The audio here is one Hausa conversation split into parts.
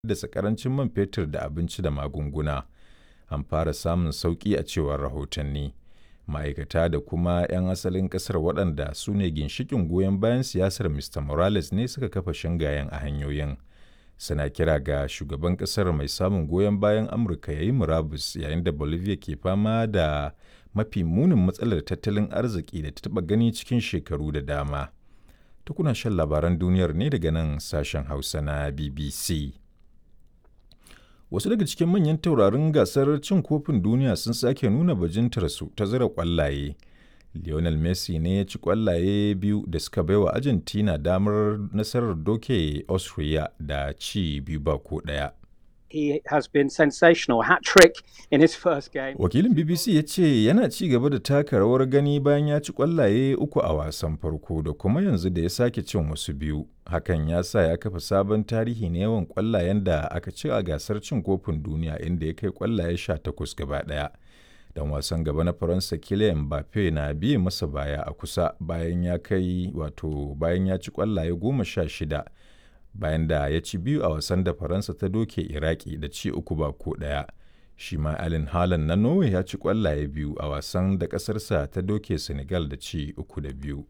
haddasa karancin man fetur da abinci da magunguna. An fara samun sauƙi a cewar rahotanni. Ma'aikata da kuma 'yan asalin ƙasar waɗanda su ne ginshiƙin goyon bayan siyasar Mr. Morales ne suka kafa shingayen a hanyoyin. Suna kira ga shugaban ƙasar mai samun goyon bayan Amurka ya yi murabus yayin da Bolivia ke fama da mafi munin matsalar tattalin arziki da ta taɓa gani cikin shekaru da dama. Tukuna shan labaran duniyar ne daga nan sashen Hausa na BBC. Wasu daga cikin manyan taurarin gasar cin kofin duniya sun sake nuna bajintarsu ta zira ƙwallaye. Lionel Messi ne ya ci ƙwallaye biyu da suka baiwa Argentina damar nasarar doke Austria da ci biyu ba ko ɗaya. He has been sensational hat trick in his first game. Wakilin BBC ya ce yana ci gaba da taka rawar gani bayan ya ci ƙwallaye uku a wasan farko da kuma yanzu da ya sake cin wasu biyu. Hakan ya sa ya kafa sabon tarihi na yawan ƙwallayen da aka ci a gasar cin kofin duniya inda ya kai ƙwallaye sha takwas gaba ɗaya. Dan wasan gaba na Faransa Kylian Mbappe na biye masa baya a kusa bayan ya kai wato bayan ya ci ƙwallaye goma sha shida. bayan da ya ci biyu a wasan da faransa ta doke iraki da ci uku ba ko ɗaya shi ma alin halan na norway ya ci kwallaye biyu a wasan da ƙasarsa ta doke senegal da ci uku da biyu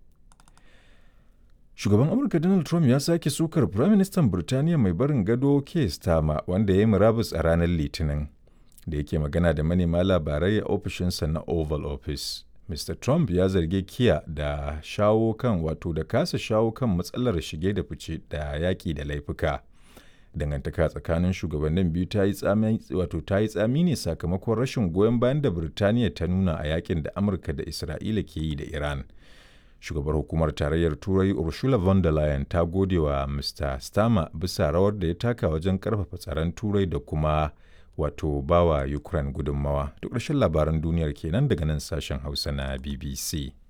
shugaban amurka donald trump ya sake sukar firaministan birtaniya mai barin gado keir starmer wanda ya yi murabus a ranar litinin da yake magana da manema labarai a ofishinsa na oval office Mr. Trump ya zargi Kiya da shawo kan wato da kasa shawo kan matsalar shige da fice da yaƙi da laifuka. Dangantaka tsakanin shugabannin biyu ta yi tsami wato ta yi tsami ne sakamakon rashin goyon bayan da Birtaniya ta nuna a yakin da Amurka da Isra'ila ke yi da Iran. Shugabar hukumar tarayyar Turai Ursula von der Leyen ta gode wa Mr. Starmer bisa rawar da ya taka wajen karfafa tsaron Turai da kuma wato bawa Ukraine gudunmawa. Duk ƙarshen labaran duniyar kenan daga nan sashen Hausa na BBC.